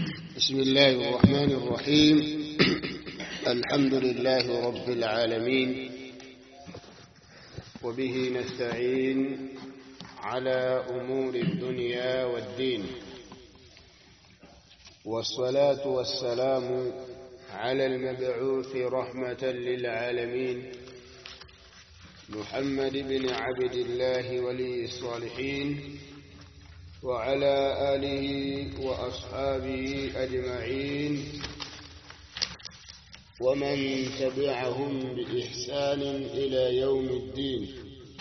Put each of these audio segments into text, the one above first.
بسم الله الرحمن الرحيم الحمد لله رب العالمين وبه نستعين على أمور الدنيا والدين والصلاة والسلام على المبعوث رحمة للعالمين محمد بن عبد الله ولي الصالحين وعلى آله وأصحابه أجمعين ومن تبعهم بإحسان إلى يوم الدين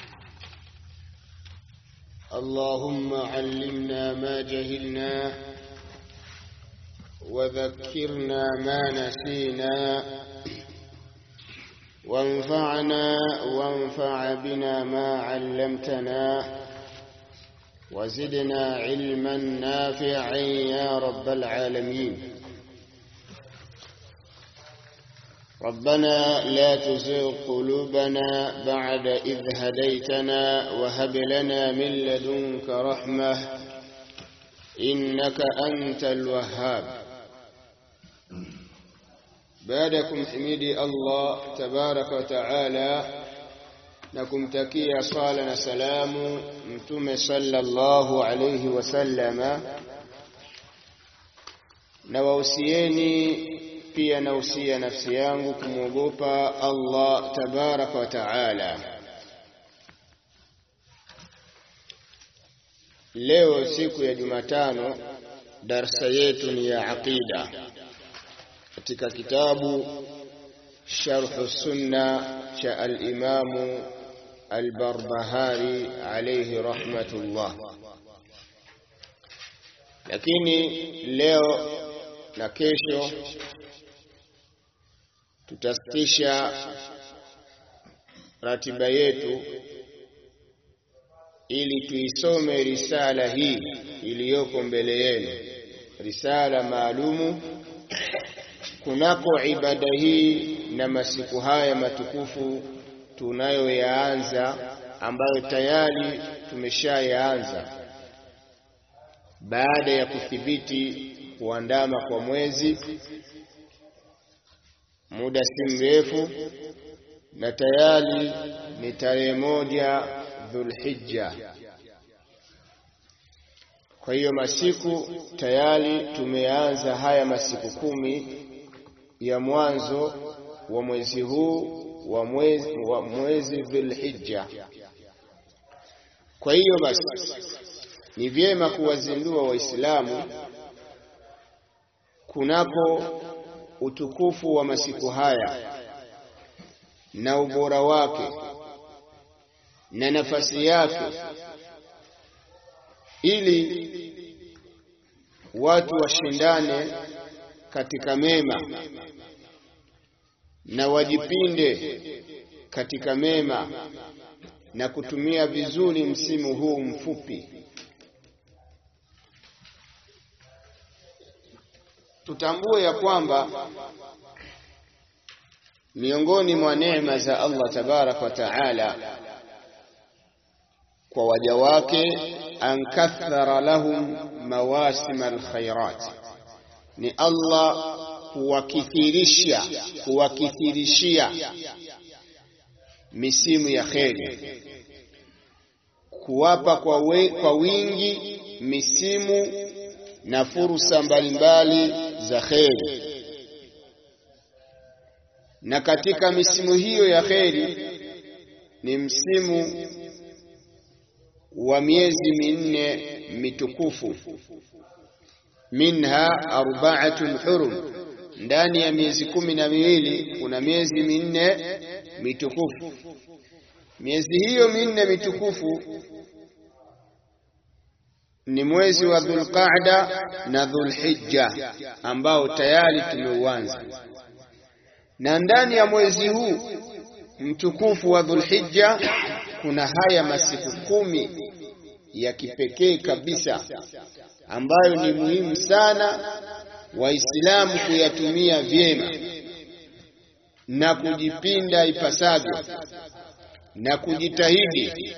اللهم علمنا ما جهلنا وذكرنا ما نسينا وانفعنا وانفع بنا ما علمتنا وزدنا علما نافعا يا رب العالمين ربنا لا تزغ قلوبنا بعد إذ هديتنا وهب لنا من لدنك رحمة إنك أنت الوهاب بعدكم حميدي الله تبارك وتعالى na kumtakia swala na salamu mtume sallallahu alayhi wasallama na wausieni pia nausia nafsi yangu kumwogopa Allah tabaraka wa taala leo siku ya Jumatano darsa yetu ni ya aqida katika kitabu sharh sunna cha al-imamu Al-Barbahari alayhi rahmatullah. Lakini leo na kesho tutasitisha ratiba yetu ili tuisome risala hii iliyoko mbele yenu, risala maalumu kunako ibada hii na masiku haya matukufu tunayoyaanza ambayo tayari tumeshayaanza baada ya kuthibiti kuandama kwa mwezi muda si mrefu, na tayari ni tarehe moja Dhulhijja. Kwa hiyo masiku tayari tumeanza haya masiku kumi ya mwanzo wa mwezi huu wa mwezi, wa mwezi Dhulhijja. Kwa hiyo basi ni vyema kuwazindua Waislamu kunako utukufu wa masiku haya na ubora wake na nafasi yake, ili watu washindane katika mema na wajipinde katika mema na kutumia vizuri msimu huu mfupi. Tutambue ya kwamba miongoni mwa neema za Allah tabarak wa taala kwa waja wake, an kathara lahum mawasim alkhairat, ni Allah kuwakithirisha kuwakithirishia misimu ya kheri, kuwapa kwa, we, kwa wingi misimu na fursa mbalimbali za kheri. Na katika misimu hiyo ya kheri ni msimu wa miezi minne mitukufu, minha arba'atun hurum ndani ya miezi kumi na miwili kuna miezi minne mitukufu. Miezi hiyo minne mitukufu ni mwezi wa Dhulqaada na Dhulhijja ambao tayari tumeuanza, na ndani ya mwezi huu mtukufu wa Dhulhijja kuna haya masiku kumi ya kipekee kabisa ambayo ni muhimu sana Waislamu kuyatumia vyema na kujipinda ipasavyo na kujitahidi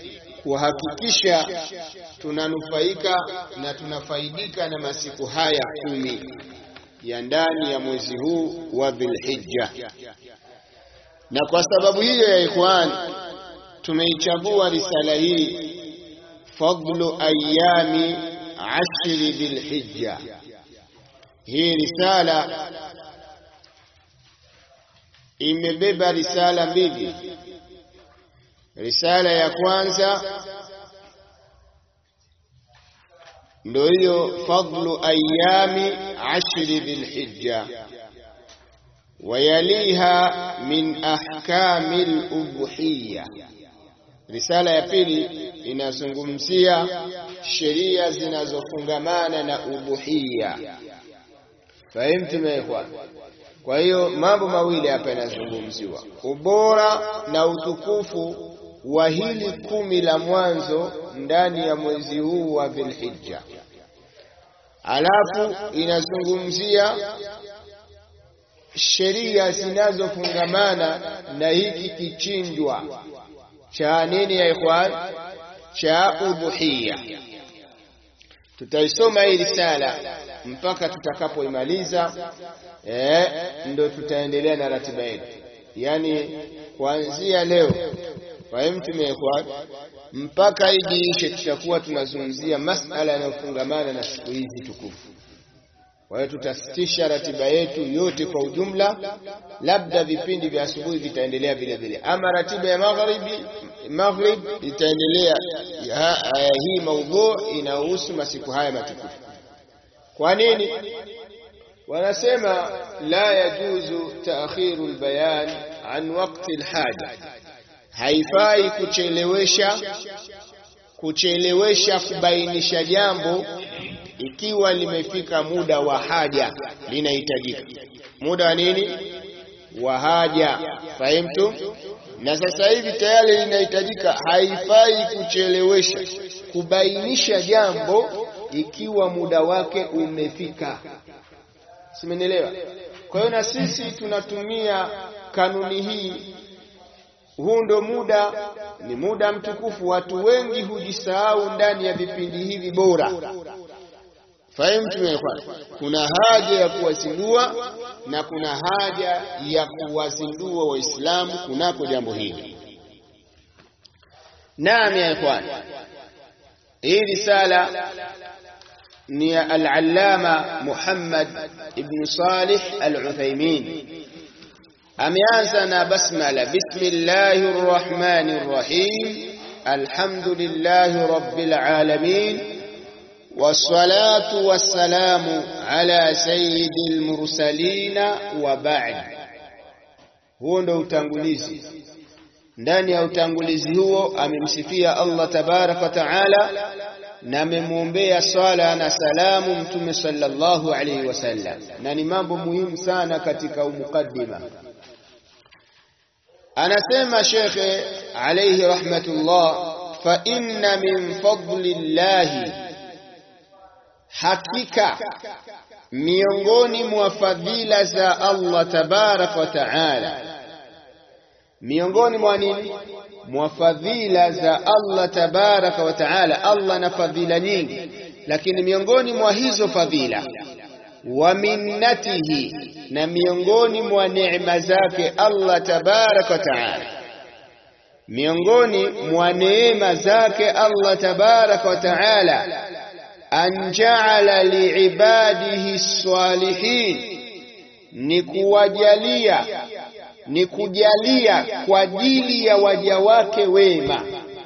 kuhakikisha tunanufaika na tunafaidika na masiku haya kumi ya ndani ya mwezi huu wa Dhulhijja. Na kwa sababu hiyo ya ikhwan, tumeichagua risala hii fadlu ayami ashri Dhulhijja. Hii risala imebeba risala mbili. Risala ya kwanza ndio hiyo fadlu ayami ashri dhilhijja wayaliha min ahkami al-udhiyya. Risala ya pili inazungumzia sheria zinazofungamana na udhuhiya. Fahimtu meekwa? Kwa hiyo mambo mawili hapa yanazungumziwa, ubora na utukufu wa hili kumi la mwanzo ndani ya mwezi huu wa Dhulhijja. Alafu inazungumzia sheria zinazofungamana na hiki kichinjwa cha nini ya ikhwan, cha udhuhiya. Tutaisoma hii risala mpaka tutakapoimaliza, eh, ndo tutaendelea na ratiba yetu, yaani kuanzia leo fahimtum ya ikhwan, mpaka idi ishe, tutakuwa tunazungumzia masala yanayofungamana na siku hizi tukufu. Kwa hiyo tutasitisha ratiba yetu yote kwa ujumla, labda vipindi vya asubuhi vitaendelea vile vile, ama ratiba ya magharibi maghrib itaendelea. Hii maudhu inahusu masiku haya matukufu. Kwa nini wanasema la yajuzu taakhiru albayan an waqti alhaja? Haifai kuchelewesha kuchelewesha kubainisha jambo ikiwa limefika muda wa haja, linahitajika muda wa nini? Wa haja. Fahimtu? Na sasa hivi tayari linahitajika. Haifai kuchelewesha kubainisha jambo ikiwa muda wake umefika. Simenielewa? Kwa hiyo na sisi tunatumia kanuni hii. Huu ndo muda, ni muda mtukufu. Watu wengi hujisahau ndani ya vipindi hivi bora. Fahimu, kuna haja ya kuwazindua na kuna haja ya kuwazindua Waislamu kunako jambo hili. Naam ya ikhwan, hii risala ni ya al-Allama Muhammad ibn Salih al-Uthaymeen. Ameanza na basmala, bismillahir rahmanir rahim, alhamdulillahi rabbil alamin wassalatu wassalamu ala sayyidil mursalina wa ba'd. Huo ndo utangulizi. Ndani ya utangulizi huo amemsifia Allah tabaraka wa taala na amemwombea swala na salamu Mtume sallallahu alaihi wasallam, na ni mambo muhimu sana katika umukaddima. Anasema shekhe alaihi rahmatullah, fa inna min fadli llahi Hakika miongoni mwa fadhila za Allah tabaraka wa taala, miongoni mwa nini? Mwa fadhila za Allah tabaraka wa taala. Allah na fadhila nyingi, lakini miongoni mwa hizo fadhila, wa minnatihi, na miongoni mwa neema zake Allah tabaraka wa taala, miongoni mwa neema zake Allah tabaraka wa taala an jaala liibadihi salihin, ni kuwajalia ni kujalia kwa ajili ya waja wake wema.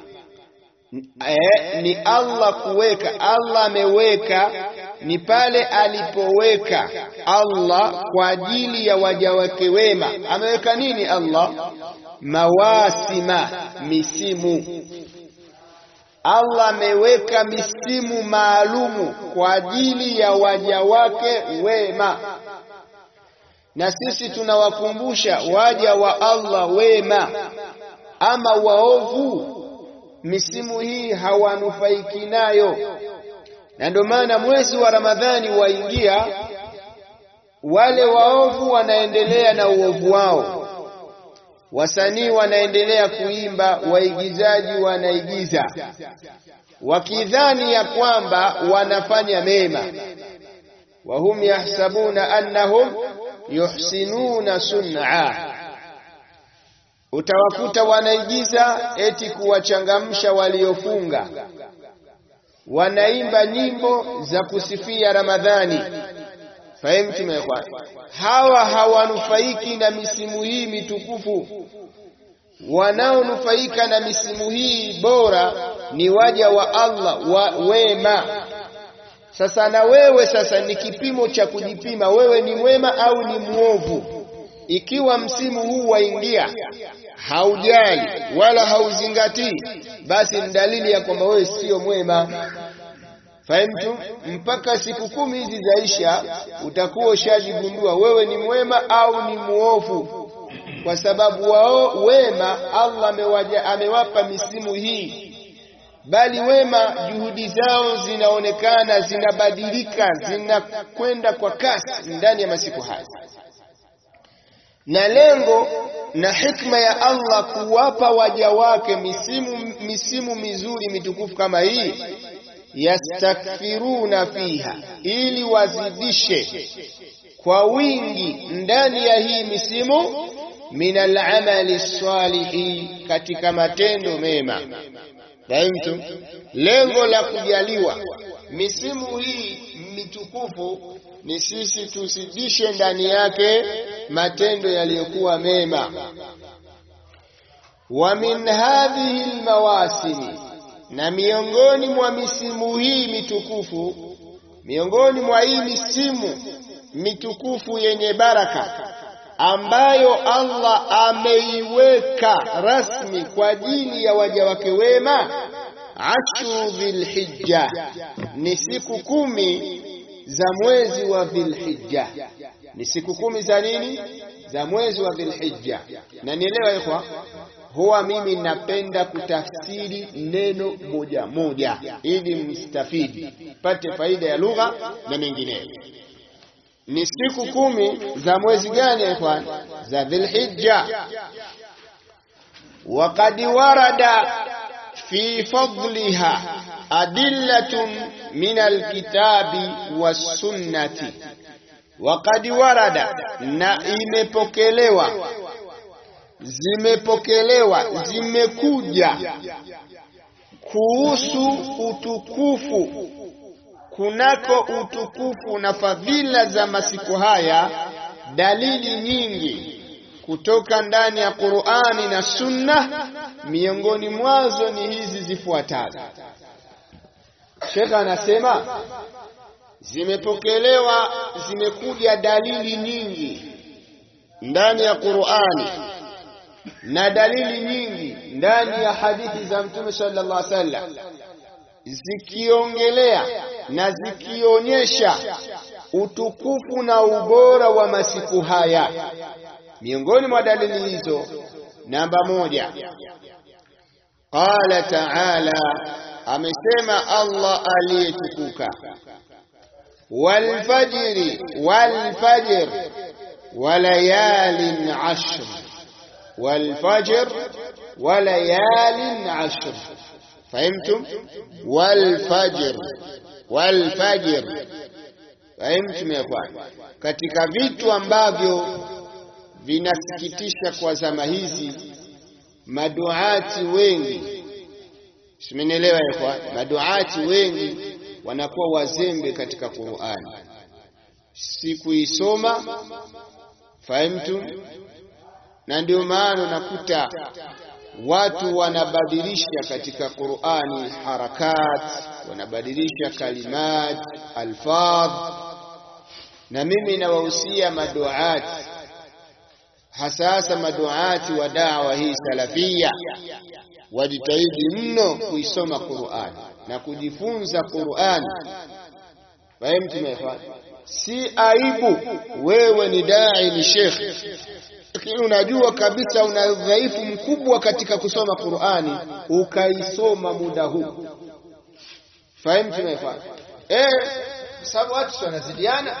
E, ni Allah kuweka. Allah ameweka ni pale alipoweka Allah kwa ajili ya waja wake wema. Ameweka nini Allah? Mawasima, misimu Allah ameweka misimu maalumu kwa ajili ya waja wake wema, na sisi tunawakumbusha waja wa Allah wema. Ama waovu, misimu hii hawanufaiki nayo, na ndio maana mwezi wa Ramadhani waingia, wale waovu wanaendelea na uovu wao wasanii wanaendelea kuimba, waigizaji wanaigiza wakidhani ya kwamba wanafanya mema, wahum yahsabuna annahum yuhsinuna sun'a utawakuta wanaigiza eti kuwachangamsha waliofunga wanaimba nyimbo za kusifia Ramadhani fahimu tumekwa hawa hawanufaiki na misimu hii mitukufu wanaonufaika na misimu hii bora ni waja wa Allah wa wema sasa na wewe sasa ni kipimo cha kujipima wewe ni mwema au ni mwovu ikiwa msimu huu waingia haujali wala hauzingatii basi ni dalili ya kwamba wewe sio mwema fahimtu mpaka siku kumi hizi zaisha utakuwa ushajigundua wewe ni mwema au ni muovu kwa sababu wao wema Allah amewaja, amewapa misimu hii bali wema juhudi zao zinaonekana zinabadilika zinakwenda kwa kasi ndani ya masiku haya na lengo na hikma ya Allah kuwapa waja wake misimu, misimu mizuri mitukufu kama hii yastakthiruna fiha ili wazidishe kwa wingi ndani ya hii misimu min al'amali salihi katika matendo mema fahimtu lengo la kujaliwa misimu hii mitukufu ni sisi tusidishe ndani yake matendo yaliyokuwa mema wa min hadhihi almawasimi na miongoni mwa misimu hii mitukufu miongoni mwa hii misimu mitukufu yenye baraka ambayo Allah ameiweka rasmi kwa ajili ya waja wake wema ashru dhilhijja ni siku kumi za mwezi wa dhilhijja ni siku kumi za nini za mwezi wa dhilhijja na nielewa ikhwa huwa mimi napenda kutafsiri neno moja moja ili mstafidi pate faida ya lugha na mengineyo ni siku kumi za mwezi gani ikhwan za dhilhijja وقد ورد في فضلها أدلة من الكتاب والسنة وقد ورد na imepokelewa zimepokelewa zimekuja kuhusu utukufu kunako utukufu na fadhila za masiku haya dalili nyingi kutoka ndani ya Qur'ani na Sunna miongoni mwazo ni hizi zifuatazo Sheikh anasema zimepokelewa zimekuja dalili nyingi ndani ya Qur'ani na dalili nyingi ndani ya hadithi za Mtume sallallahu alaihi wasallam zikiongelea na zikionyesha utukufu na ubora wa masiku haya miongoni mwa dalili hizo namba moja qala ta'ala amesema Allah aliyetukuka walfajri walfajr walayalin ashr walfajr walayalin ashr fahimtum walfajr walfajr fahimtum ya kwana katika vitu ambavyo vinasikitisha kwa zama hizi maduati wengi simenielewa kwa maduati wengi wanakuwa wazembe katika Qur'ani si kuisoma fahimtu na ndio maana unakuta watu wanabadilisha katika Qur'ani harakat wanabadilisha kalimat alfadh na mimi nawahusia maduati hasa hasa maduati wa dawa hii salafia wajitahidi mno kuisoma Qur'ani na kujifunza Qur'ani. Fahimu tumefanya si aibu wewe ni dai ni shekhe lakini unajua kabisa una udhaifu mkubwa katika kusoma Qur'ani ukaisoma muda huu fahimu tumefanya eh sababu watu wanazidiana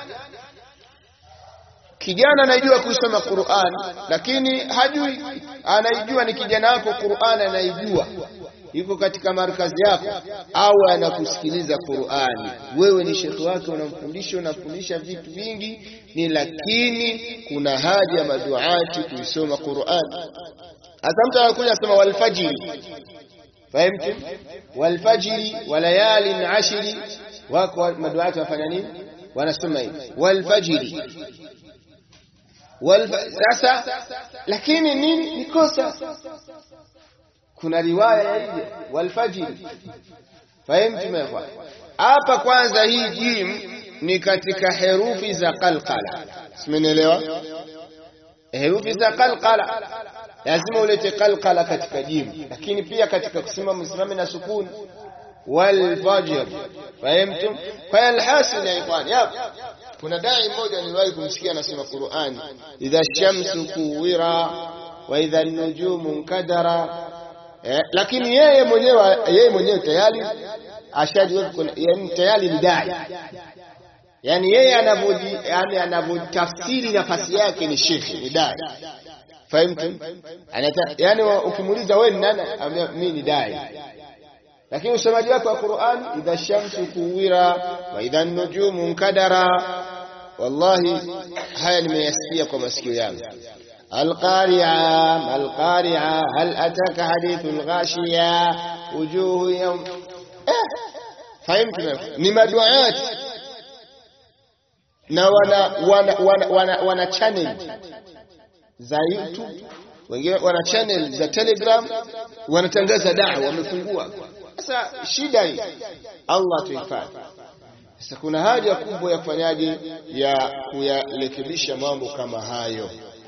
kijana anajua kusoma Qur'an lakini hajui anaijua ni kijana wako Qur'an anaijua yuko katika markazi yako awe anakusikiliza Qur'ani. Wewe ni shekhi wake, unamfundisha unamfundisha vitu vingi, ni lakini kuna haja ya maduati kuisoma Qur'ani. Hasa mtu anakuja asema walfajiri, fahimtu, walfajiri walayalin ashiri, wako maduati wanafanya nini? Wanasoma hivi walfajiri Walfa, sasa lakini nini ni kosa kuna riwaya ya hivyo walfajiri fahimtu mekwa hapa kwanza hii jim ni katika herufi za qalqala simenielewa herufi za qalqala lazima ulete qalqala katika jim lakini pia katika kusema msimame na sukuni walfajr fahimtum kwa alhasil ya ikhwani kuna dai mmoja niliwahi kumsikia anasema Qur'ani idha shamsu kuwira wa idha nujumu nkadara eh, lakini yeye mwenyewe yeye mwenyewe tayari ashajua yani tayari ni dai yani yeye anavyoji yani anavyotafsiri nafasi yake ni shekhi ni dai fahimu yani ukimuuliza wewe ni nani mimi ni dai lakini usomaji wake wa Qur'an idha shamsu kuwira wa idha nujumu nkadara wallahi haya nimeyasikia kwa masikio yangu القارعة القارعة هل أتاك حديث الغاشية وجوه يوم فهمت ni maduat na wana wana wana, wana, wana channel za YouTube wengine wana channel za Telegram wanatangaza dawa wamefungua sasa shida hii Allah tuhifadhi sasa kuna haja kubwa ya kufanyaje ya kuyarekebisha mambo kama hayo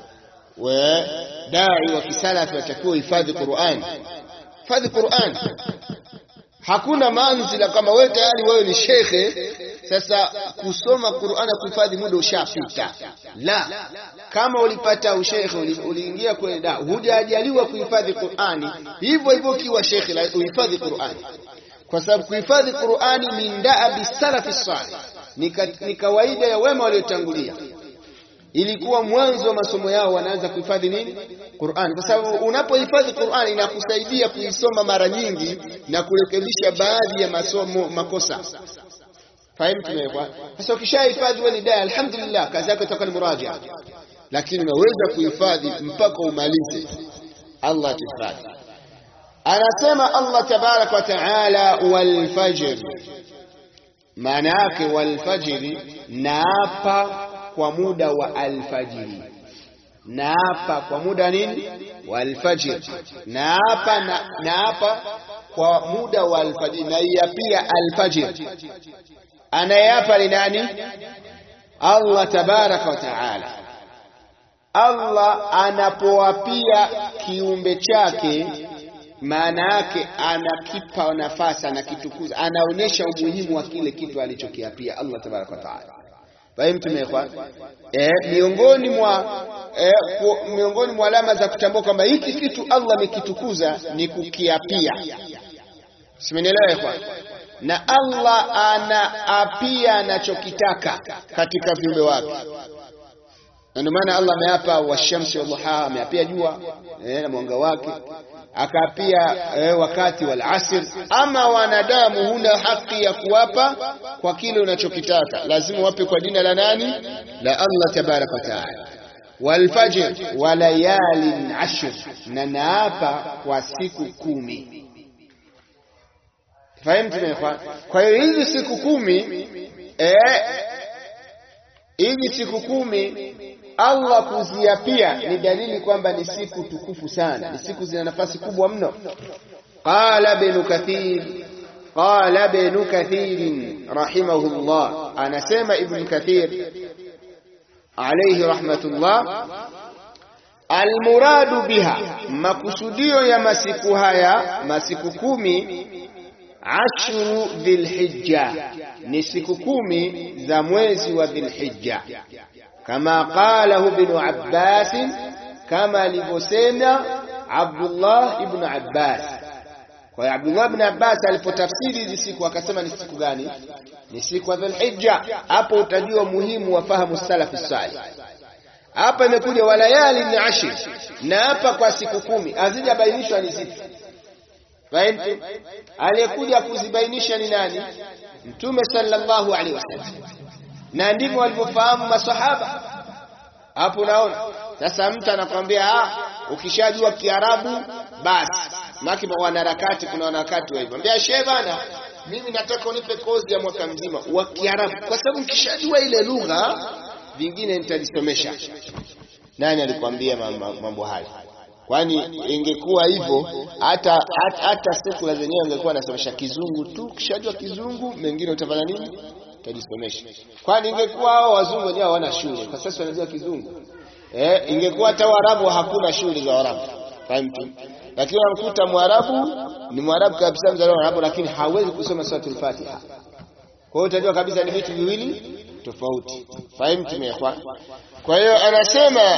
we dai wa kisalafi watakiwa hifadhi Qur'an hifadhi Qur'an hakuna manzila kama wewe tayari wewe ni shekhe sasa kusoma Qur'an na kuhifadhi muda ushapita la kama ulipata ushekhe uliingia kwenye da hujajaliwa kuhifadhi Qur'ani hivyo hivyo kiwa shekhe uhifadhi Qur'ani kwa sababu kuhifadhi Qur'ani min da'abi salafi salih ni kawaida ya wema waliotangulia ilikuwa mwanzo wa masomo yao wanaanza kuhifadhi nini Qur'an kwa sababu unapohifadhi Qur'an inakusaidia kuisoma mara nyingi na kurekebisha baadhi ya masomo makosa fahimu tumewekwa sasa ukishahifadhi wewe ni dai alhamdulillah kazi yako itakuwa ni muraja lakini unaweza kuhifadhi mpaka umalize Allah tuhifadhi anasema Allah tabarak wa taala wal fajr maana yake wal fajr naapa kwa muda wa alfajiri naapa kwa muda nini wa alfajiri naapa na naapa kwa muda wa alfajiri na pia alfajiri anayeapa ni nani Allah tabaraka wa taala Allah anapoapia kiumbe chake maana yake anakipa nafasi anakitukuza anaonyesha umuhimu wa kile kitu alichokiapia Allah tabaraka wa taala Fahimu tumekwa eh, miongoni mwa eh, miongoni mwa alama za kutambua kwamba hiki kitu Allah amekitukuza ni kukiapia. Simenielewa kwa? Na Allah anaapia anachokitaka katika viumbe wake. Na ndio maana Allah ameapa washamsi wadhuha, ameapia jua eh, na mwanga wake akaapia eh, wakati wal asr. Ama wanadamu huna haki ya kuwapa kwa kile unachokitaka, lazima wape kwa jina la nani? La Allah tabaraka wa taala. Wal fajr wa layalin ashr, na naapa kwa siku kumi. Fahimu tumefanya. Kwa hiyo hizi siku kumi eh, hizi siku kumi Allah kuziapia ni dalili kwamba ni siku tukufu sana, ni siku zina nafasi kubwa mno. Qala Ibn Kathir, qala Ibn Kathir rahimahullah, anasema Ibn Kathir alayhi rahmatullah, almuradu biha, makusudio ya masiku haya, masiku kumi ashru dhilhijja, ni siku kumi za mwezi wa Dhilhijja kama qalahu ibn Abbas, kama alivyosema Abdullah ibn Abbas. Kwa hiyo Abdullah ibn Abbas alipotafsiri hizi siku akasema ni siku gani? Ni siku ya Dhulhijja. Hapo utajua muhimu wa fahamu salafi salih. Hapa imekuja walayali ni ashir, na hapa kwa siku kumi hazijabainishwa ni zipi. Fahimu? Aliyekuja kuzibainisha ni nani? Mtume sallallahu alaihi wasallam, na ndivyo walivyofahamu masahaba. Hapo unaona sasa, mtu anakwambia ah, ukishajua Kiarabu basi maki wanaharakati, kuna wanaharakati wa hivyo, ambia shehe bana, mimi nataka unipe kozi ya mwaka mzima wa Kiarabu, kwa sababu nikishajua ile lugha vingine nitajisomesha. Nani alikwambia mambo hayo? Kwani ingekuwa hivyo hata hata sekula zenyewe angekuwa anasomesha kizungu tu, kishajua kizungu mengine utafanya nini? Utajisomesha. Kwani ingekuwa hao wazungu wenyewe hawana shule, kwa sasa wanajua kizungu eh, ingekuwa hata Waarabu hakuna shule za Waarabu, fahamu lakini unamkuta Mwarabu ni Mwarabu kabisa, mzaliwa Mwarabu, lakini hawezi kusoma suratul Fatiha. Kwa hiyo utajua kabisa ni vitu viwili tofauti. Fahimu tumekwa. Kwa hiyo anasema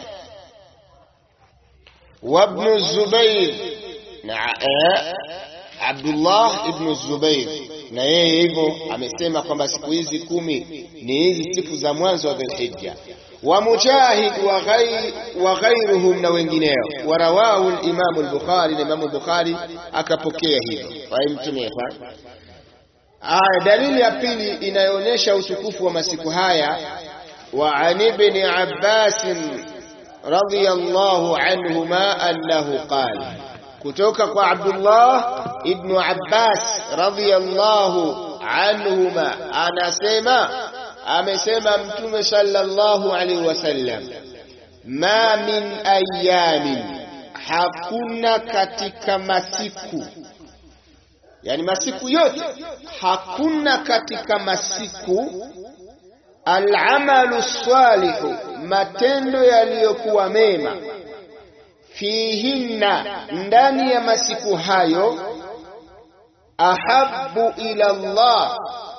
wabnu Zubair na Abdullah ibn Zubair na yeye hivyo amesema kwamba siku hizi kumi ni hizi siku za mwanzo wa Dhulhijja wa Mujahid wa ghairuhum na wengineo, warawahu al-Imam al-Bukhari, na Imam al-Bukhari akapokea hivyo. Fahimtum? Aya, dalili ya pili inayoonyesha utukufu wa masiku haya, wa an ibn Abbas radiyallahu anhuma annahu qala, kutoka kwa Abdullah ibn Abbas radiyallahu anhuma anasema amesema Mtume sallallahu alaihi wasallam, ma min ayamin, hakuna katika masiku, yani masiku yote, hakuna katika masiku alamalu salihu, matendo yaliyokuwa mema, fihinna, ndani ya masiku hayo, ahabbu ila Allah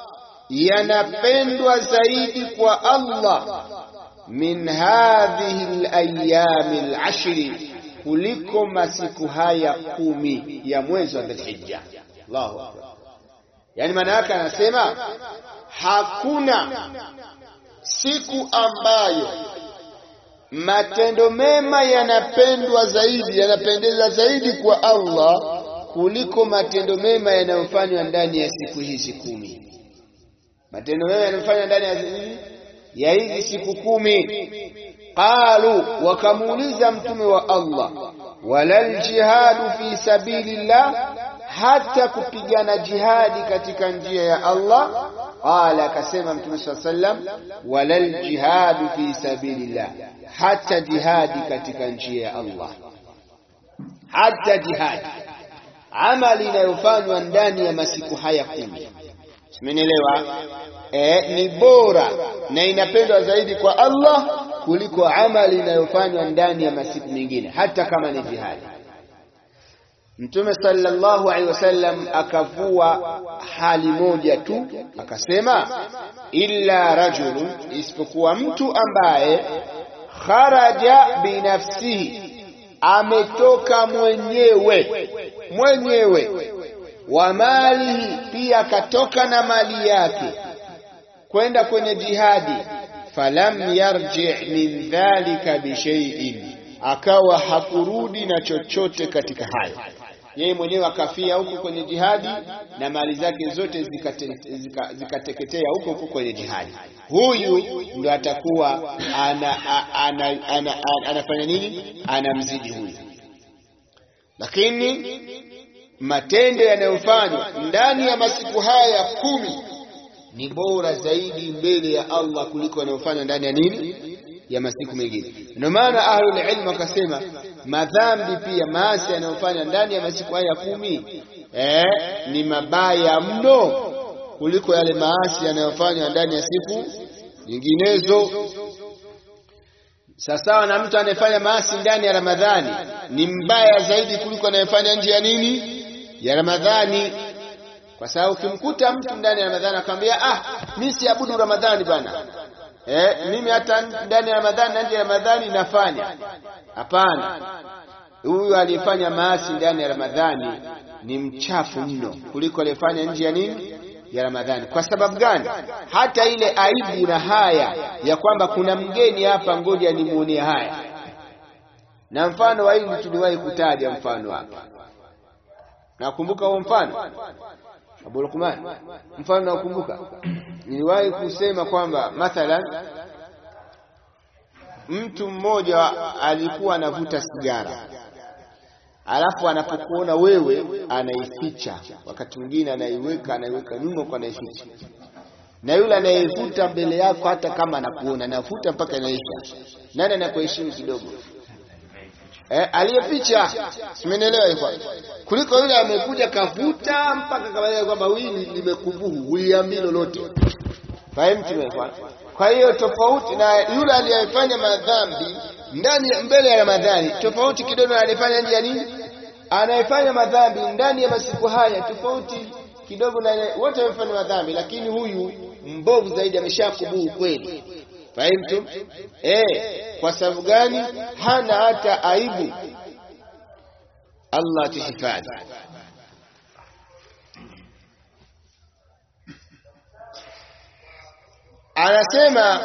yanapendwa zaidi kwa Allah min hadhihi alayami alashri, kuliko masiku haya kumi ya mwezi wa Dhulhijja. Allahu akbar! Yani maana yake anasema hakuna siku ambayo matendo mema yanapendwa zaidi, yanapendeza zaidi kwa Allah kuliko matendo mema yanayofanywa ndani ya siku hizi kumi matendo mema yanayofanywa ndani ya hizi siku kumi. Qalu, wakamuuliza mtume wa Allah, walal jihadu fi sabilillah, hata kupigana jihadi katika njia ya Allah. Qala, akasema mtume saa sallam, walal jihadu fi sabilillah, hata jihadi katika njia ya Allah, hata jihadi, amali inayofanywa ndani ya masiku haya kumi Simenielewa? Eh, ni bora na inapendwa zaidi kwa Allah kuliko amali inayofanywa ndani ya masiku mengine, hata kama ni jihadi. Mtume sallallahu alaihi wasallam akavua hali moja tu, akasema illa rajulun, isipokuwa mtu ambaye kharaja binafsihi, ametoka mwenyewe mwenyewe wa malihi, pia akatoka na mali yake kwenda kwenye jihadi. Falam yarji min dhalika bishaiin, akawa hakurudi na chochote katika hayo. Yeye mwenyewe akafia huko kwenye jihadi na mali zake zote zikateketea zika, zika huko huko kwenye jihadi. Huyu ndo atakuwa ana, ana, ana, ana, anafanya nini? Anamzidi huyu, lakini matendo yanayofanywa ndani ya masiku haya kumi ni bora zaidi mbele ya Allah kuliko yanayofanywa ndani ya nini ya masiku mengine. Ndio maana ahlul ilm wakasema madhambi pia maasi yanayofanywa ndani ya masiku haya kumi eh, ni mabaya mno kuliko yale maasi yanayofanywa ndani ya siku nyinginezo. Sawasawa na mtu anayefanya maasi ndani ya Ramadhani ni mbaya zaidi kuliko anayefanya nje ya nini ya Ramadhani, kwa sababu ukimkuta mtu ndani ya Ramadhani akamwambia ah, mimi siabudu Ramadhani bana, eh, mimi hata ndani ya Ramadhani na nje ya Ramadhani nafanya. Hapana, huyu aliyefanya maasi ndani ya Ramadhani ni mchafu mno kuliko aliyefanya nje ya nini ya Ramadhani. Kwa sababu gani? Hata ile aibu na haya ya kwamba kuna mgeni hapa, ngoja nimuonee haya. Na mfano wa hili tuliwahi kutaja mfano hapa nakumbuka huo mfano Abu Luqman mfano nakumbuka niliwahi kusema kwamba mathalan mtu mmoja alikuwa anavuta sigara alafu anapokuona wewe anaificha wakati mwingine anaiweka anaiweka nyuma kwa anaificha na yule anayevuta mbele yako hata kama anakuona anavuta mpaka inaisha nani anakuheshimu kidogo eh, aliyeficha simenielewa hivyo kuliko yule amekuja kavuta mpaka kabalia kwamba hili limekubuhu huiambii lolote fahimu tumefanya kwa hiyo tofauti na yule aliyefanya madhambi ndani mbele ya Ramadhani tofauti kidogo na aliyefanya nje ya nini anayefanya madhambi ndani ya masiku haya tofauti kidogo na wote wamefanya madhambi lakini huyu mbovu zaidi ameshakubuhu kweli fahimtu eh kwa sababu gani hana hata aibu Allah tuhifadhi anasema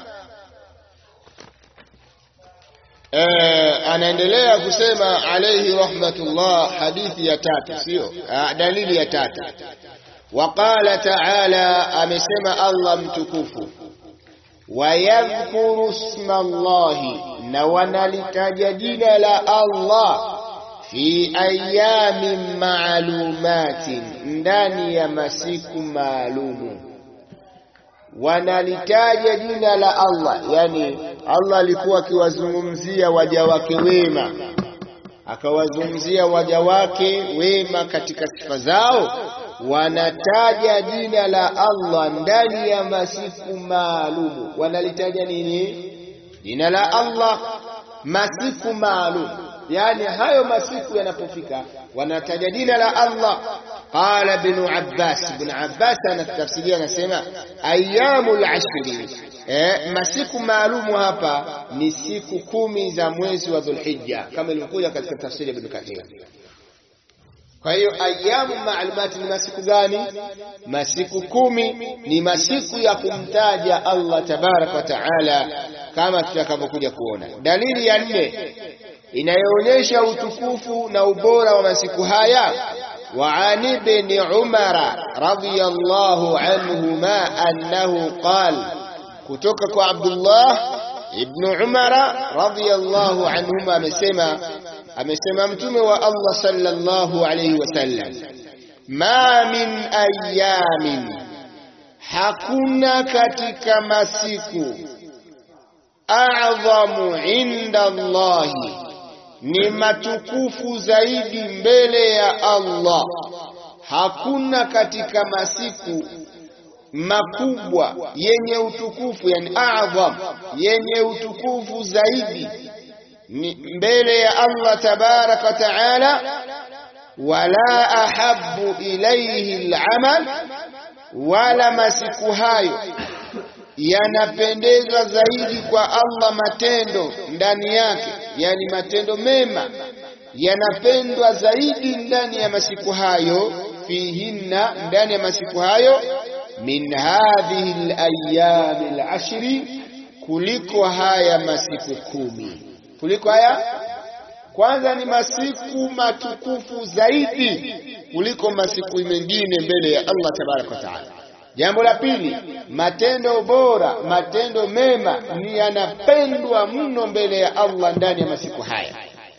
eh, anaendelea kusema alayhi rahmatullah hadithi ya tatu sio dalili ya tatu waqala ta'ala amesema Allah mtukufu wayadhkuru isma Allahi na wanalitaja jina la Allah fi ayamin maalumatin ndani ya masiku maalumu wanalitaja jina la Allah yani Allah alikuwa akiwazungumzia waja wake wema akawazungumzia waja wake wema katika sifa zao wanataja jina la Allah ndani ya masiku maalumu wanalitaja nini jina la Allah masiku maalum yani hayo masiku yanapofika wanataja jina la Allah qala ibn Abbas ibn Abbas anatafsiria anasema ayyamul ashri eh, masiku maalumu hapa ni siku kumi za mwezi wa Dhulhijja kama ilivyokuja katika tafsiri ya Ibn Kathir kwa hiyo ayamu maalumati ni masiku gani? Masiku kumi ni masiku ya kumtaja Allah tabaraka wa taala, kama tutakavyokuja kuona. Dalili ya nne inayoonyesha utukufu na ubora wa masiku haya wa an ibn Umara radhiyallahu anhuma annahu qala, kutoka kwa Abdullah ibn Umara radhiyallahu anhuma amesema amesema mtume wa Allah sallallahu alayhi wasallam ma min ayamin hakuna katika masiku a'dhamu inda Allahi ni matukufu zaidi mbele ya Allah hakuna katika masiku makubwa yenye utukufu yani a'dham yenye utukufu zaidi mbele ya Allah tabaraka wa taala wala ahabbu ilayhi al'amal wala masiku hayo yanapendezwa zaidi kwa Allah matendo ndani yake yani matendo mema yanapendwa zaidi ndani ya masiku hayo fihinna ndani ya masiku hayo min hadhihi al-ayyam al-ashri kuliko haya masiku kumi kuliko haya kwanza ni masiku matukufu zaidi kuliko masiku mengine mbele ya Allah tabaraka wa taala jambo la pili matendo bora matendo mema ni yanapendwa mno mbele ya Allah ndani ya masiku haya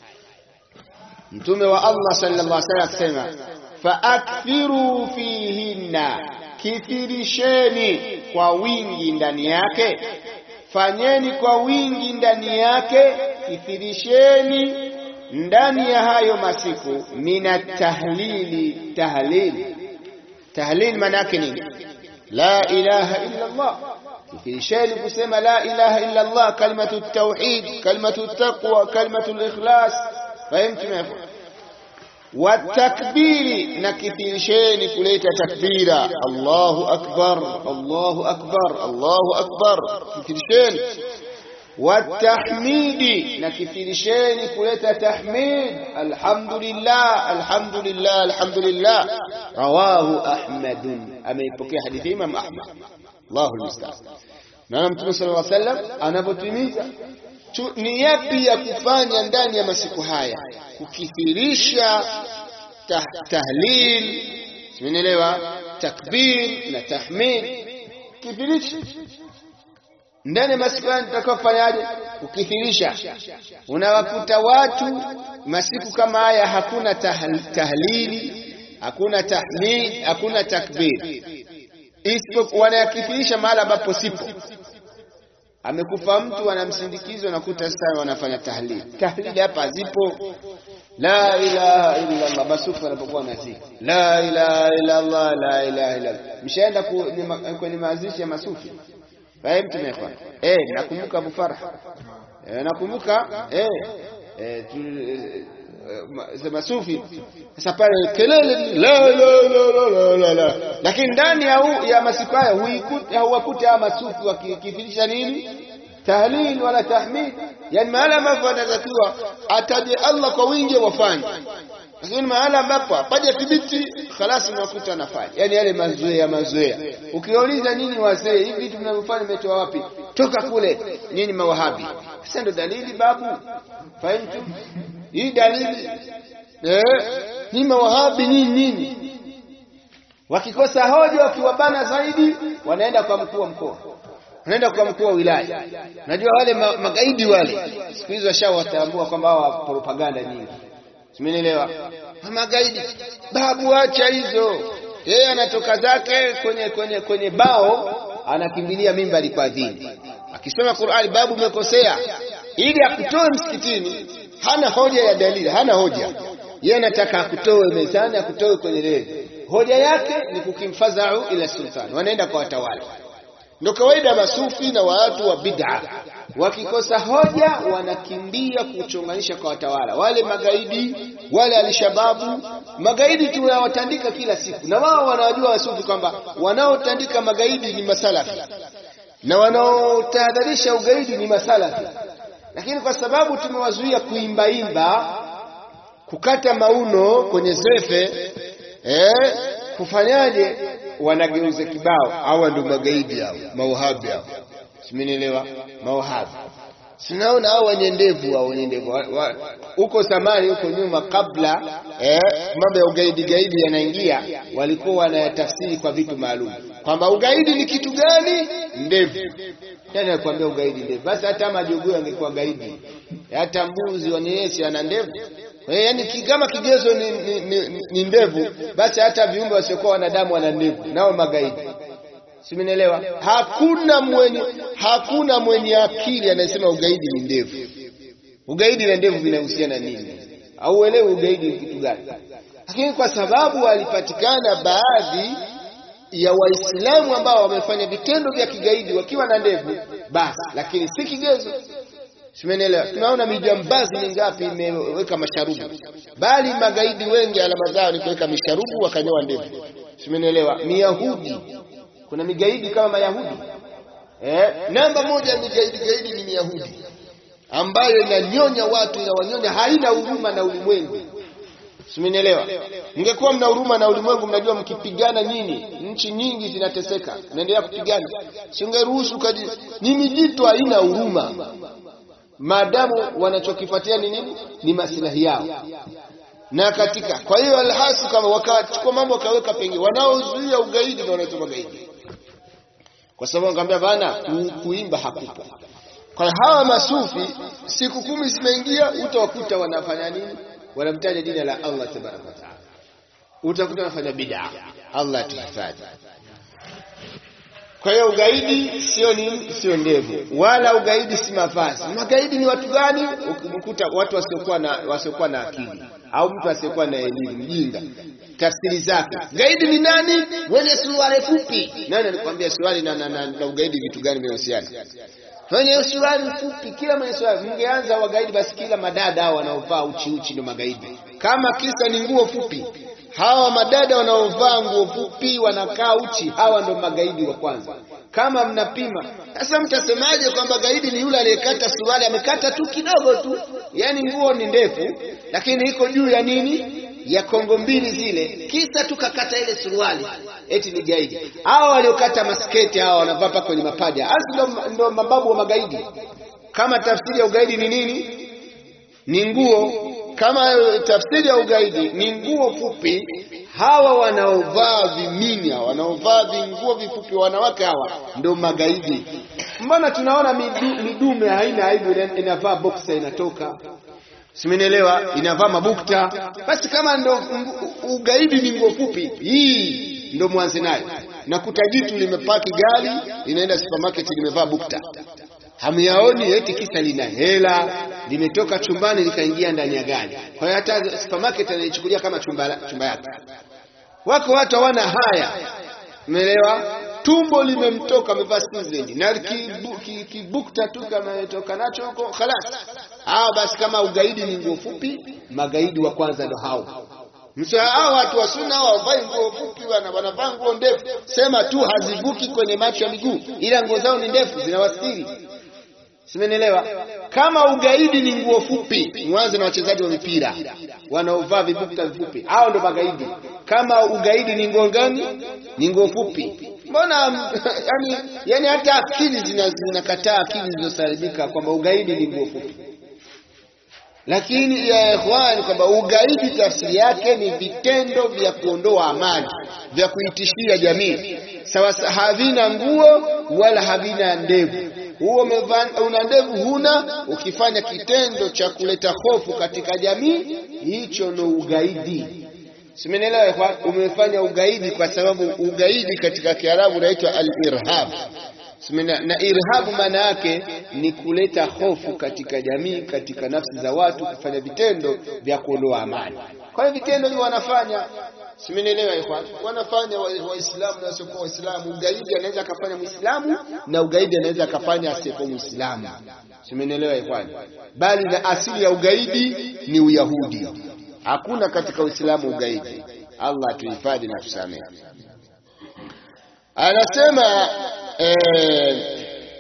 mtume wa Allah sallallahu alaihi wasallam asema faakthiru fihinna kithirisheni kwa wingi ndani yake fanyeni kwa wingi ndani yake kithirisheni ndani ya hayo masiku mina tahlili tahlili tahlil maana yake nini la ilaha illa Allah kithirisheni kusema la ilaha illa Allah kalimatu tauhid kalimatu taqwa kalimatu ikhlas fahimtu watakbiri na kithirisheni kuleta takbira Allahu akbar Allahu akbar Allahu akbar kithirisheni watahmidi na kithirisheni kuleta tahmid alhamdulillah alhamdulillah alhamdulillah rawahu ahmad ameipokea hadithi imam ahmad Allahu almusta'an na mtume sallallahu alaihi wasallam anapotimiza ni yapi ya kufanya ndani ya masiku haya kukithirisha tah, tahlil simenielewa takbir na tahmid kipindi ndani ya masiku haya tutakiwa kufanyaje ukithirisha unawakuta watu masiku kama haya hakuna tahl, tahlili hakuna tahlil hakuna takbir isipokuwa wanayakithirisha mahali ambapo sipo amekufa mtu wanamsindikizo nakuta sasa wanafanya tahlil tahlili hapa zipo la ilaha illa Allah masufu wanapokuwa nazika la ilaha illa Allah la ilaha illa Allah mshaenda kwenye mazishi ya masufi fahimu tumekwa eh nakumbuka Abu Farah eh nakumbuka eh eh sema sufi sasa pale kelele la la la la la la lakini ndani ya ya masiku haya huikuti hauwakuti hawa masufi wakifundisha nini tahlil wala tahmid yani mahala ambapo anatakiwa ataje Allah kwa wingi wafanye lakini mahala ambapo hapaja thibiti khalas unakuta anafanya yani yale mazoea mazoea ukiwauliza nini wazee hivi vitu mnavyofanya mmetoa wapi toka kule nini mawahabi sasa ndo dalili babu fahimu hii dalili eh ni mawahabi nini nini wakikosa hoja wakiwabana zaidi wanaenda kwa mkuu wa mkoa wanaenda kwa mkuu wa wilaya najua wale ma, magaidi wale siku hizo washawatambua kwamba hawa propaganda nyingi simenielewa magaidi babu acha hizo yeye anatoka zake kwenye kwenye kwenye bao anakimbilia mimbari kwa dini akisoma Qur'ani babu umekosea ili akutoe msikitini hana hoja ya dalili hana hoja yeye anataka akutoe mezani akutoe kwenye reli hoja yake ni kukimfadhau ila sultan wanaenda kwa watawala ndio kawaida masufi na watu wa bid'a wakikosa hoja wanakimbia kuchonganisha kwa watawala wale magaidi wale alishababu magaidi tunawatandika kila siku na wao wanajua wasufi kwamba wanaotandika magaidi ni masalafi na wanaotahadharisha ugaidi ni masalafi lakini kwa sababu tumewazuia kuimbaimba kukata mauno kwenye zefe eh, kufanyaje wanageuza kibao hawa ndio magaidi hao mauhabi hao simenielewa mauhabi sinaona hao wenye ndevu hao wenye ndevu huko zamani huko nyuma kabla eh, mambo ya ugaidi gaidi yanaingia walikuwa wanayatafsiri kwa vitu maalum kwamba ugaidi ni kitu gani ndevu nani anakuambia ugaidi ndevu basi hata majogoo angekuwa gaidi hata mbuzi wanyesi ana ndevu yaani kama kigezo ni, ni, ni, ni ndevu basi hata viumbe wasiokuwa wanadamu wana ndevu nao magaidi simenielewa hakuna mwenye hakuna mwenye akili anayesema ugaidi ni ndevu ugaidi na ndevu vinahusiana nini auelewi ugaidi ni kitu gani lakini kwa sababu walipatikana baadhi ya waislamu ambao wamefanya vitendo vya kigaidi wakiwa na ndevu basi lakini si kigezo Simenielewa? Tunaona mijambazi mingapi imeweka masharubu, bali magaidi wengi alama zao ni kuweka misharubu wakanyoa ndevu. Simenielewa? Miyahudi, kuna migaidi kama Mayahudi eh? Namba moja ya migaidi gaidi ni Miyahudi ambayo inanyonya watu, inawanyonya, haina huruma na ulimwengu. Simenielewa? Mngekuwa mna huruma na ulimwengu, mnajua mkipigana nyinyi, nchi nyingi zinateseka, naendelea kupigana, singeruhusu kaji. Ni mijito haina huruma maadamu wanachokifuatia ni nini? Ni maslahi yao. Na katika kwa hiyo alhasu kama wakachukua mambo wakaweka pengine, wanaozuia ugaidi ndio wanaitwa magaidi, kwa sababu ngambia bana, kuimba hakupo. Kwa hawa masufi, siku kumi zimeingia, utawakuta wanafanya nini? Wanamtaja jina la Allah tabaraka wa taala, utakuta wanafanya bid'a. Allah atuhifadhi. Kwa hiyo ugaidi sio nini? Sio ndevu, wala ugaidi si mavazi. Magaidi ni watu gani? Ukikuta watu wasiokuwa na wasiokuwa na akili au mtu asiyekuwa na elimu, mjinga. Tafsiri zake, gaidi ni nani? Mwenye suruali fupi. Nani alikwambia suruali na, na, na, na ugaidi vitu gani vinahusiana? Mwenye suruali fupi, kila mwenye suruali. Mngeanza wagaidi, basi kila madada hao wanaovaa uchi uchi ndio magaidi. Kama kisa ni nguo fupi, hawa madada wanaovaa nguo fupi wanakaa uchi, hawa ndo magaidi wa kwanza. Kama mnapima sasa, mtasemaje kwamba gaidi ni yule aliyekata suruali, amekata tu kidogo tu, yani nguo ni ndefu, lakini iko juu ya nini, ya kongo mbili zile, kisa tu kakata ile suruali, eti ni gaidi? Hawa waliokata masketi hawa wanavaa mpaka kwenye mapaja, hasi ndo, ndo mababu wa magaidi. Kama tafsiri ya ugaidi ni nini? Ni nguo kama tafsiri ya ugaidi ni nguo fupi, hawa wanaovaa viminya, wanaovaa vinguo vifupi, wanawake hawa ndio magaidi. Mbona tunaona midu, midume haina aibu, inavaa boxer inatoka simenielewa, inavaa mabukta. Basi kama ndo ugaidi ni nguo fupi, hii ndo mwanze nayo. Nakuta jitu limepaki gari linaenda supermarket limevaa bukta, hamyaoni eti kisa lina hela, limetoka chumbani likaingia ndani ya gari. Kwa hiyo hata supermarket anaichukulia kama chumba, chumba yake. Wako watu hawana haya, umeelewa? Tumbo limemtoka amevaa Switzerland na kibukta tu kama ametoka nacho huko khalas. Ah, basi kama ugaidi ni nguo fupi, magaidi wa kwanza ndo hao. Msio hao watu wa sunna hawavai nguo fupi, wana wanavaa nguo ndefu, sema tu hazivuki kwenye macho ya miguu, ila nguo zao ni ndefu zinawastiri. Simenielewa? Kama ugaidi ni nguo fupi, mwanze na wachezaji wa mipira wanaovaa vibukta vifupi, hao ndo magaidi. Kama ugaidi ni nguo gani? Ni nguo fupi. Mbona yani, yani hata akili zinakataa, akili zilizosalimika kwamba ugaidi ni nguo fupi. Lakini ya ikhwan, kwamba ugaidi tafsiri yake ni vitendo vya kuondoa amani, vya kuitishia jamii. Sawa, havina nguo wala havina ndevu. Huo una ndevu huna, ukifanya kitendo cha kuleta hofu katika jamii, hicho ndo ugaidi. Simenielewa kwa umefanya ugaidi, kwa sababu ugaidi katika Kiarabu unaitwa al-irhab. Na irhabu maana yake ni kuleta hofu katika jamii, katika nafsi za watu, kufanya vitendo vya kuondoa amani. Kwa hiyo vitendo hivyo wanafanya, simenielewa ikhwan, wanafanya Waislamu na wasiokuwa Waislamu. Ugaidi anaweza akafanya Muislamu na ugaidi anaweza akafanya asiyekuwa Muislamu, simenielewa ikhwan, bali na asili ya ugaidi ni Uyahudi. Hakuna katika Uislamu ugaidi. Allah atuhifadhi na tusamehe. Anasema eh,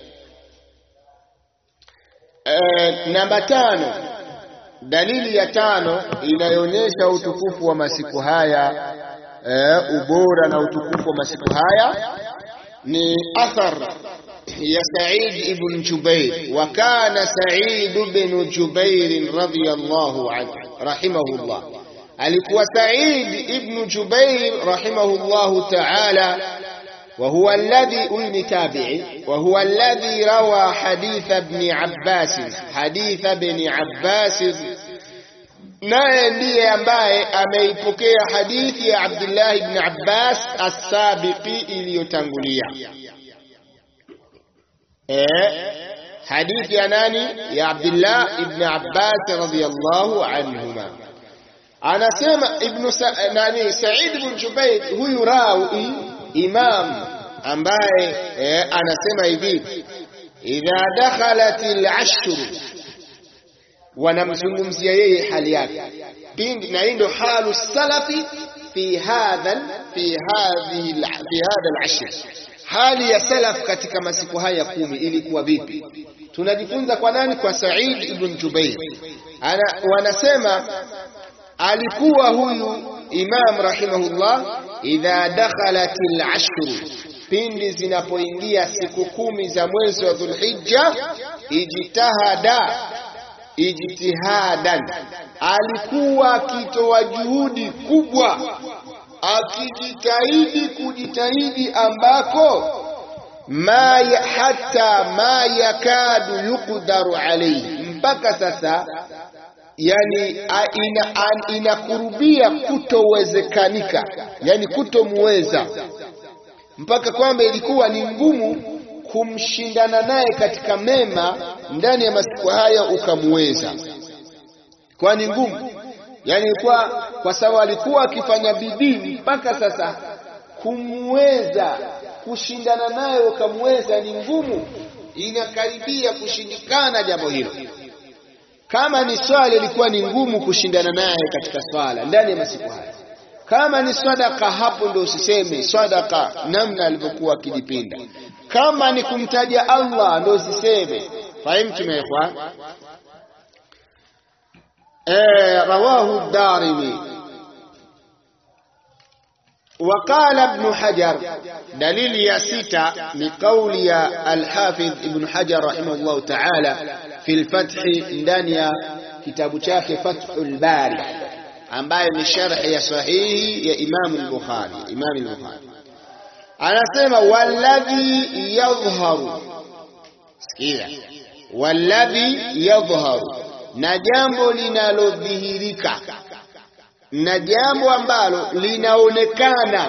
eh, namba tano, dalili ya tano inayoonyesha utukufu wa masiku haya eh, ubora na utukufu wa masiku haya ni athar ya Said ibn Jubair, wa kana Said ibn Jubair radhiyallahu anhu rahimahullah, alikuwa Said ibn Jubair rahimahullahu ta'ala وهو الذي أولي تابعي وهو الذي روى حديث ابن عباس حديث ابن عباس naye ndiye ambaye ameipokea hadithi ya Abdullah ibn Abbas as-sabiqi iliyotangulia. Eh, hadithi ya nani? Ya Abdullah ibn Abbas radhiyallahu anhuma. Anasema ibn Sa nani Sa'id ibn Jubair huyu rawi imam ambaye eh, anasema hivi idha dakhalat al-ashr, wanamzungumzia yeye hali yake pindi, na hii ndio halu salafi fi hadha fi hadhihi fi hadha al-ashr, hali ya salaf katika masiku haya kumi ilikuwa vipi? Tunajifunza kwa nani? Kwa Sa'id ibn Jubair. Ana, wanasema alikuwa huyu imam rahimahullah idha dakhalat al-ashr, pindi zinapoingia siku kumi za mwezi wa Dhulhijja, ijtihada ijtihadan, alikuwa akitoa juhudi kubwa, akijitahidi kujitahidi ambako ma ya, hata ma yakadu yuqdaru alayhi, mpaka sasa yani inakurubia ina kutowezekanika, yani kutomuweza, mpaka kwamba ilikuwa ni ngumu kumshindana naye katika mema ndani ya masiku haya ukamuweza, kwa ni ngumu yani kwa, kwa sababu alikuwa akifanya bidii mpaka sasa kumweza kushindana naye ukamuweza ni ngumu, inakaribia kushindikana jambo hilo. Kama ni swala ilikuwa ni ngumu kushindana naye katika swala ndani ya masiku haya. Kama ni sadaka, hapo ndo usiseme sadaka, namna alivyokuwa akijipinda. Kama ni kumtaja Allah, ndo usiseme. Fahimtum ya ikhwan? Eh, rawahu ad-Darimi وقال ابن حجر دليل يا ستة لقول الحافظ ابن حجر رحمه الله تعالى في الفتح دانيا kitabu chake Fathul Bari ambayo ni sharhi ya sahihi ya Imam al-Bukhari Imam al-Bukhari anasema walladhi yadhharu sikia walladhi yadhharu na jambo linalodhihirika na jambo ambalo linaonekana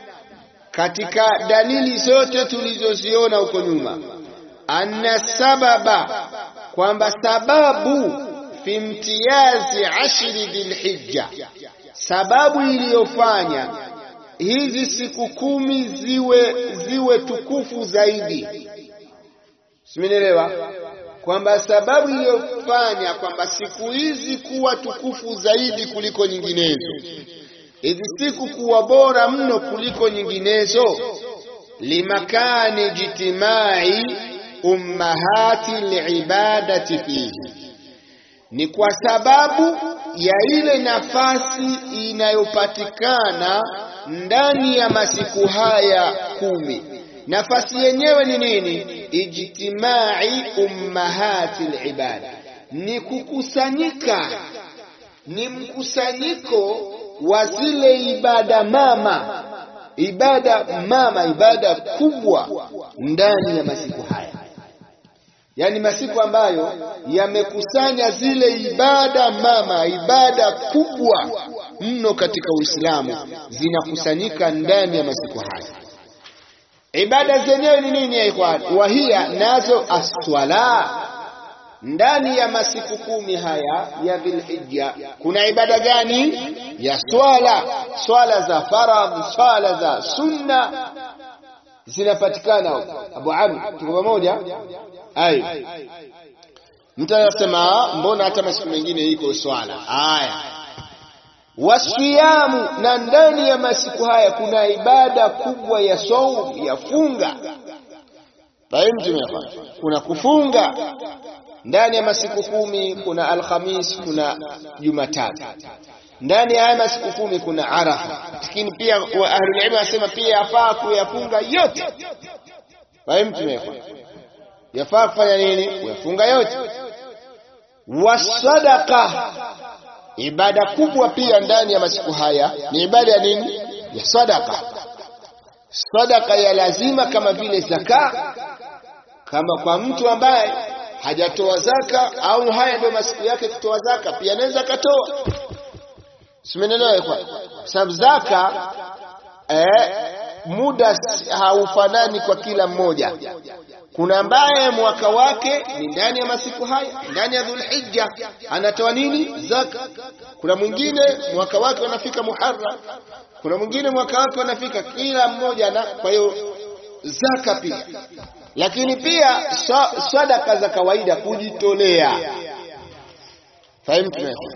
katika dalili zote tulizoziona huko nyuma anna sababa kwamba sababu fi imtiyazi ashri dhilhijja sababu iliyofanya hizi siku kumi ziwe ziwe tukufu zaidi simenielewa kwamba sababu iliyofanya kwamba siku hizi kuwa tukufu zaidi kuliko nyinginezo hizi siku kuwa bora mno kuliko nyinginezo limakani jitimai ummahati libadati fihi ni kwa sababu ya ile nafasi inayopatikana ndani ya masiku haya kumi nafasi yenyewe ni nini ijtimai ummahati libada ni kukusanyika ni mkusanyiko wa zile ibada mama ibada mama ibada kubwa ndani ya masiku haya yaani masiku ambayo yamekusanya zile ibada mama ibada kubwa mno katika Uislamu zinakusanyika ndani ya masiku haya ibada zenyewe ni nini ya ikhwan wahia nazo aswala ndani ya masiku kumi haya ya Dhulhijja kuna ibada gani ya swala swala za faradhi swala za sunna zinapatikana huko Abu Amr tuko pamoja ai mtu anasema mbona hata masiku mengine iko swala haya wasiyamu na ndani ya masiku haya kuna ibada kubwa ya saum ya funga fahimu kuna kufunga ndani ya masiku kumi kuna alhamis kuna jumatatu ndani ya haya masiku kumi kuna arafa lakini pia ahlulilmu wanasema pia yafaa kuyafunga yote fahimu yafaa kufanya nini kuyafunga yote wasadaka ibada kubwa pia ndani ya masiku haya ni ibada ya nini ya sadaka sadaka ya lazima kama vile zaka kama kwa mtu ambaye hajatoa zaka au haya ndio masiku yake kutoa zaka pia anaweza akatoa simenelewa kwa sababu zaka eh, muda haufanani kwa kila mmoja kuna ambaye mwaka wake ni ndani ya masiku haya ndani ya Dhulhijja anatoa nini zaka kuna mwingine mwaka wake unafika Muharram kuna mwingine mwaka wake unafika kila mmoja na kwa hiyo zaka pia lakini pia sadaka za kawaida kujitolea fahimu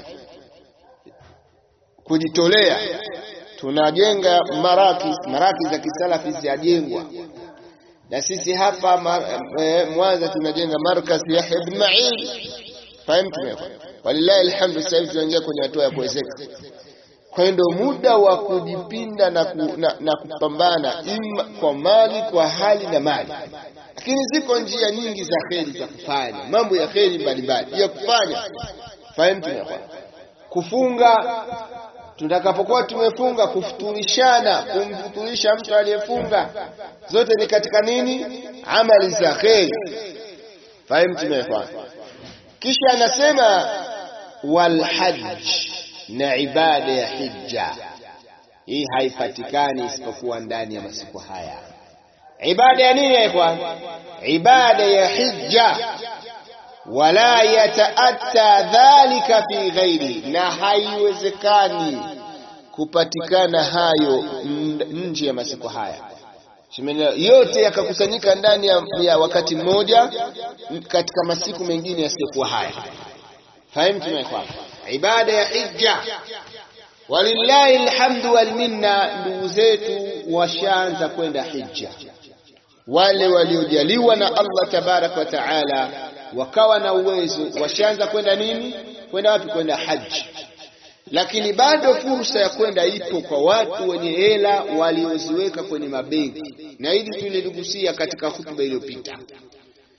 kujitolea tunajenga maraki maraki za kisalafi zijengwa na sisi hapa Mwanza tunajenga markaz Yahya ibn Ma'in fahimu walillahi alhamdu sasa hivi tunaingia kwenye hatua ya kuwezeka kwa hiyo ndio muda wa kujipinda na, ku, na, na kupambana ima kwa mali kwa hali na mali lakini ziko njia nyingi za kheri za kufanya mambo ya kheri mbalimbali ya kufanya fahimu kufunga tutakapokuwa tumefunga kufuturishana kumfuturisha mtu aliyefunga zote ni katika nini amali za kheri fahimu tumefanya kisha anasema walhajj na ibada ya hija hii haipatikani isipokuwa ndani ya masiku haya ibada ya nini ya ikhwan ibada ya hija wala yataatta dhalika fi ghairi na haiwezekani kupatikana hayo nje ya masiku haya yote yakakusanyika ndani ya, ya wakati mmoja katika masiku mengine yasiyokuwa haya fahimu tumekwama ibada ya hija walillahi alhamdu wal minna ndugu zetu washaanza kwenda hija wale waliojaliwa na Allah tabarak wa taala wakawa na uwezo washaanza kwenda nini kwenda wapi kwenda haji lakini bado fursa ya kwenda ipo kwa watu wenye hela walioziweka kwenye mabenki na hili tuliligusia katika hutuba iliyopita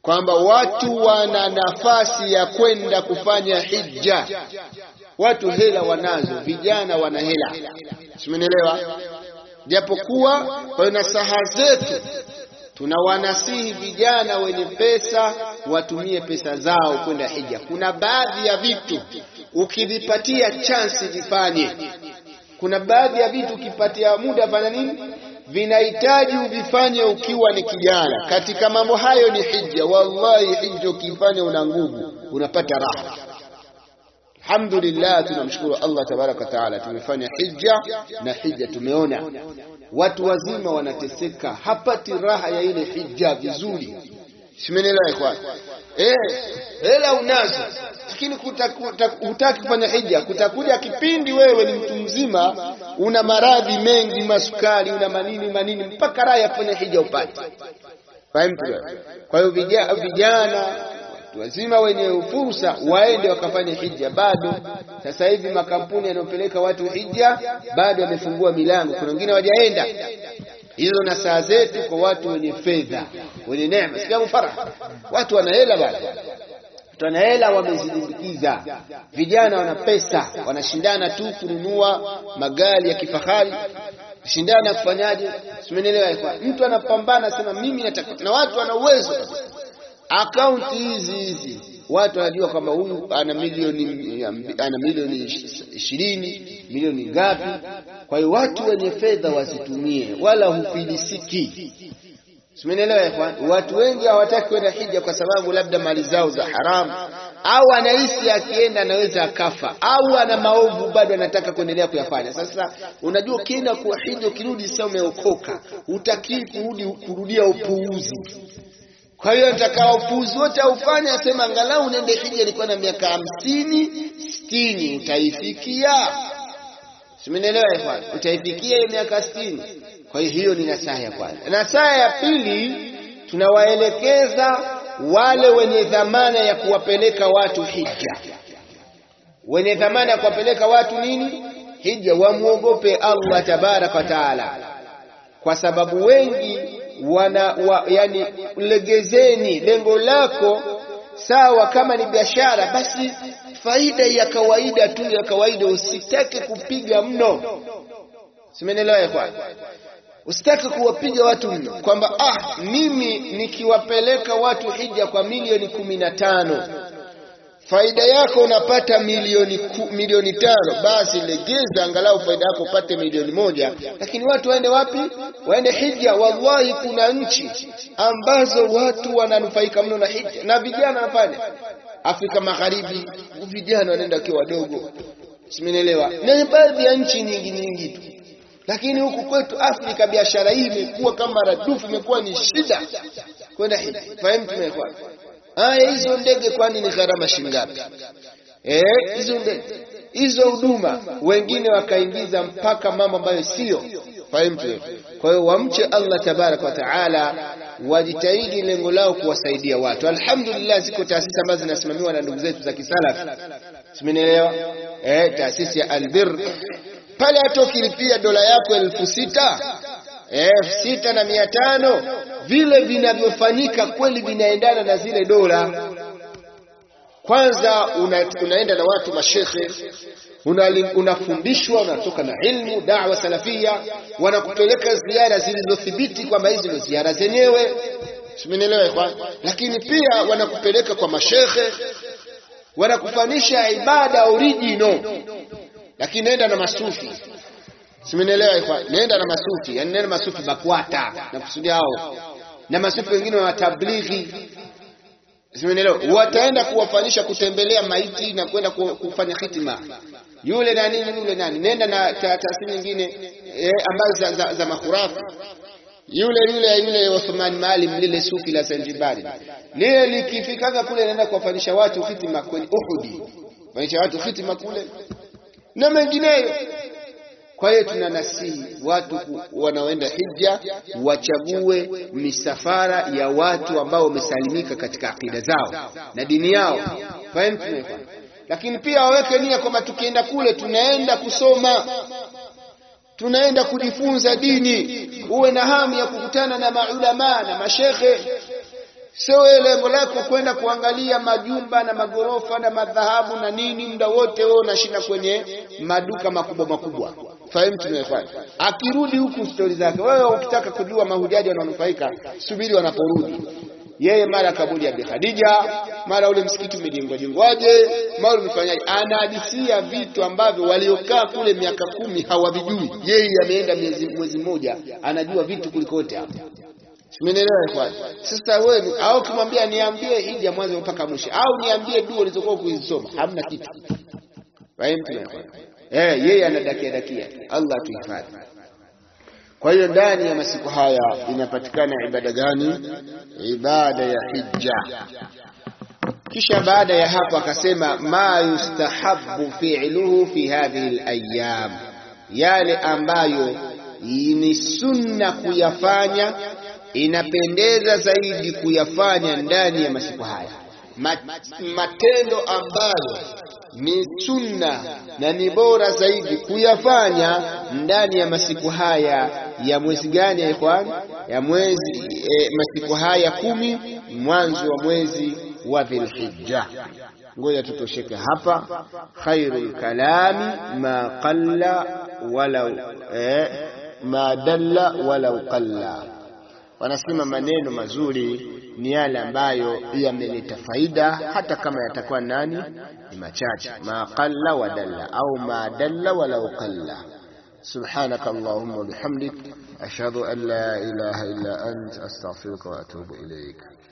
kwamba watu wana nafasi ya kwenda kufanya hija. Watu hela wanazo, vijana wana hela, simenielewa? Japokuwa kwa nasaha zetu tunawanasihi vijana wenye pesa watumie pesa zao kwenda hija. Kuna baadhi ya vitu ukivipatia chansi vifanye. Kuna baadhi ya vitu ukipatia muda fanya nini, vinahitaji uvifanye ukiwa ni kijana. Katika mambo hayo ni hija. Wallahi, hija ukifanya una nguvu, unapata raha. Alhamdulillah, tunamshukuru Allah tabaraka wa taala, tumefanya hija na hija tumeona watu wazima wanateseka, hapati raha ya ile hija vizuri. Simenelewa ikhwan? Eh, hela unazo lakini hutaki kufanya hija. Kutakuja kipindi wewe ni mtu mzima, una maradhi mengi, masukari, una manini manini, mpaka raha ya kufanya hija upate. Fahamu? Kwa hiyo vijana watu wazima wenye fursa waende wakafanye hija. Bado sasa hivi makampuni yanayopeleka watu hija bado yamefungua milango, kuna wengine hawajaenda. Hizo na saa zetu kwa watu wenye fedha, wenye neema, sikia faraha, watu wana hela bado wana hela wamezilimbikiza. Vijana wana pesa, wanashindana tu kununua magari ya kifahari, shindana kufanyaje? Simenelewa. Mtu anapambana sema mimi nataka, na watu wana uwezo akaunti hizi hizi watu wanajua kwamba huyu ana milioni ana milioni ishirini milioni ngapi. Kwa hiyo watu wenye fedha wasitumie, wala hufilisiki. Simenielewa ikhwan? Watu wengi hawataki kwenda hija kwa sababu labda mali zao za haramu, au anahisi akienda anaweza akafa, au ana maovu bado anataka kuendelea kuyafanya. Sasa unajua, ukienda kwa hija ukirudi sasa umeokoka, utakii kurudi kurudia upuuzi kwa hiyo nitakaa upuuzi wote aufanya, asema angalau nende hija, nilikuwa na miaka hamsini sitini, utaifikia. Simenielewa ikhwan? Utaifikia hiyo miaka sitini. Kwa hiyo hiyo ni nasaha ya kwanza. Nasaha ya pili, tunawaelekeza wale wenye dhamana ya kuwapeleka watu hija, wenye dhamana ya kuwapeleka watu nini hija, wamwogope Allah tabaraka wa taala, kwa sababu wengi wana wa, yani, legezeni lengo lako sawa. Kama ni biashara, basi faida ya kawaida tu ya kawaida, usitake kupiga mno. Simenelewa kwa usitake kuwapiga watu mno, kwamba ah, mimi nikiwapeleka watu hija kwa milioni kumi na tano faida yako unapata milioni ku, milioni tano, basi legeza angalau faida yako upate milioni moja. Lakini watu waende wapi? Waende hija. Wallahi, kuna nchi ambazo watu wananufaika mno na hija, na vijana wanafanya. Afrika Magharibi vijana wanaenda wakiwa wadogo, simenielewa, na baadhi ya nchi nyingi nyingi tu lakini huku kwetu Afrika biashara hii imekuwa kama radufu, imekuwa ni shida kwenda hija. Fahamu tumekuwa Aya, hizo ndege kwani ni gharama shingapi? Eh, hizo ndege hizo huduma, wengine wakaingiza mpaka mambo ambayo sio. Fahamu. Kwa hiyo wamche Allah tabaraka wa taala, wajitahidi lengo lao kuwasaidia watu. Alhamdulillah, ziko taasisi ambazo zinasimamiwa na ndugu zetu za kisalafi, simenielewa. Eh, taasisi ya Albir pale, hata ukilipia dola yako elfu sita elfu sita na mia tano vile vinavyofanyika kweli vinaendana na zile dola. Kwanza una, unaenda na watu mashekhe, unafundishwa, una unatoka na ilmu dawa salafia, wanakupeleka ziara zilizothibiti kwamba hizi ndio ziara zenyewe, simenielewa kwa. Lakini pia wanakupeleka kwa mashekhe, wanakufanisha ibada original, lakini nenda na masufi Simenielewa ikhwan, nenda na masufi, yani nenda masufi BAKWATA na kusudia hao na masufi wengine wa tablighi, simenielewa, wataenda kuwafanyisha kutembelea maiti na kwenda kufanya hitima, yule nani yule nani, nenda na taasisi nyingine eh, ambazo za, za, za makhurafi yule yule yule Uthman Maalim lile sufi la Zanzibari lile likifikaga kule, naenda kuwafanyisha watu hitima kwenye Uhudi, fanyisha watu hitima kule na mengineyo. Kwa hiyo tunanasihi watu wanaoenda hija wachague misafara ya watu ambao wamesalimika katika akida zao na dini yao, fahamu. Lakini pia waweke nia kwamba tukienda kule tunaenda kusoma, tunaenda kujifunza dini. Uwe na hamu ya kukutana na maulamaa na mashekhe, Sio wewe lengo lako kwenda kuangalia majumba na magorofa na madhahabu na nini, muda wote wewe unashinda kwenye maduka makubwa makubwa. Fahimu tumefanya. Akirudi huku stori zake, wewe ukitaka kujua mahujaji wananufaika, subiri wanaporudi. Yeye mara kaburi ya Bi Khadija, mara ule msikiti umejengwa jengwaje, mara umefanyaje, anahadisia vitu ambavyo waliokaa kule miaka kumi hawavijui. Yeye ameenda mwezi mwezi mmoja, anajua vitu kuliko wote hapa. Simenielewa ikhwan? Sasa wewe au kumwambia niambie hija mwanzo mpaka mwisho au niambie dua ulizokuwa kuzisoma, hamna kitu. Fahimu ikhwan? Eh, yeye anadakia dakia. Allah tuhifadhi. Kwa hiyo ndani ya masiku haya inapatikana ibada gani? Ibada ya hija. Kisha baada ya hapo akasema ma yustahabbu fi'luhu fi hadhihi al-ayyam, yale ambayo ni sunna kuyafanya, inapendeza zaidi kuyafanya ndani ya masiku haya, matendo ambayo ni sunna na ni bora zaidi kuyafanya ndani ya masiku haya ya mwezi gani ya ikhwan? Ya mwezi e, masiku haya kumi mwanzo wa mwezi wa Dhulhijja. Ngoja tutosheke hapa. Khairul kalami ma qalla walau eh, ma dalla walau qalla. Wanasema maneno mazuri ni yale ambayo yameleta faida hata kama yatakuwa nani ni machache. Ma qalla wa dalla au ma dalla walau qalla. سبحانك اللهم وبحمدك أشهد أن لا إله إلا أنت أستغفرك وأتوب إليك